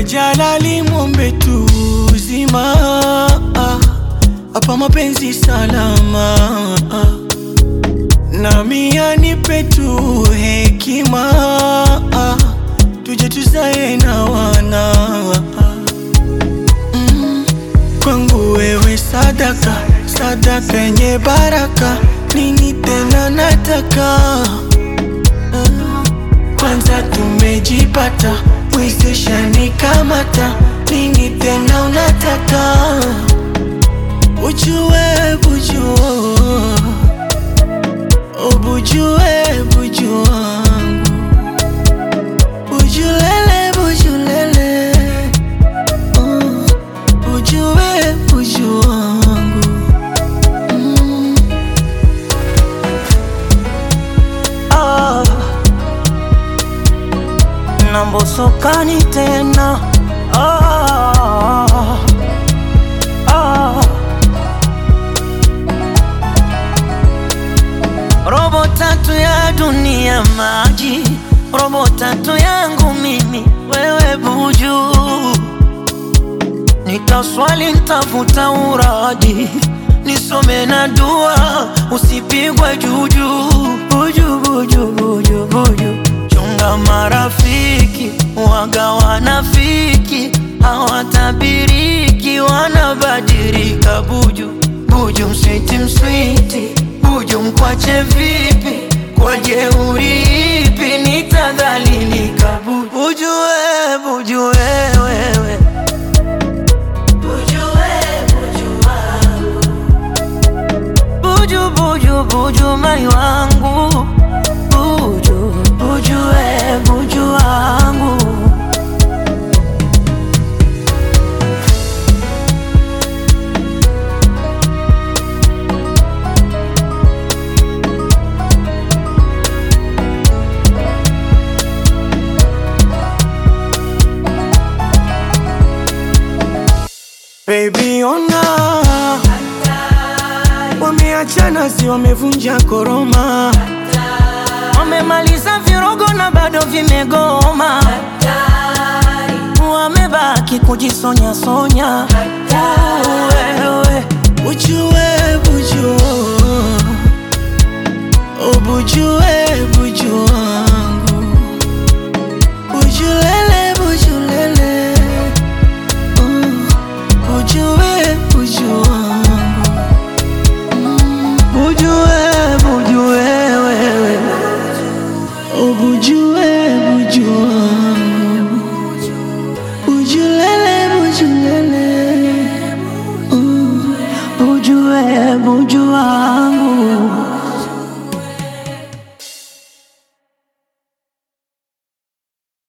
Jalali mwombe tu uzima hapa mapenzi salama nami anipe tu hekima tuje tuzae na wana mm. Kwangu wewe sadaka sadaka yenye baraka nini tena nataka uh. Kwanza tumejipata mwezesha nikamata nini tena unataka Ujue bujua Ubujue buju wangu Bujulele bujulele uh, Ujue buju wangu mm. ah. Nambosokani tena ah. Ah. Robo tatu ya dunia maji, robo tatu yangu mimi, wewe buju. Nitaswali, ntafuta uraji, nisome na dua, usipigwe juju. Buju, buju, buju, buju. Chunga marafiki, waga wanafiki, hawatabiriki, wanabadilika. Buju, buju, mswiti, mswiti Buju mkwache vipi? Kwa jeuri ipi nitadhalilika? Buju, buju we, buju we, wewe buju, buju, buju mai wangu buju, buju we, buju wangu Baby ona Wameachana si wamevunja koroma Wamemaliza virogo na bado vimegoma, wamebaki kujisonya sonya. Wewe Ujue buju Ubujue buju wangu Bujulele bujulele uh, Ujue buju wangu mm. Bujue bujue wewe Ubujue buju wangu Bujulele bujulele uh. bujue buju wangu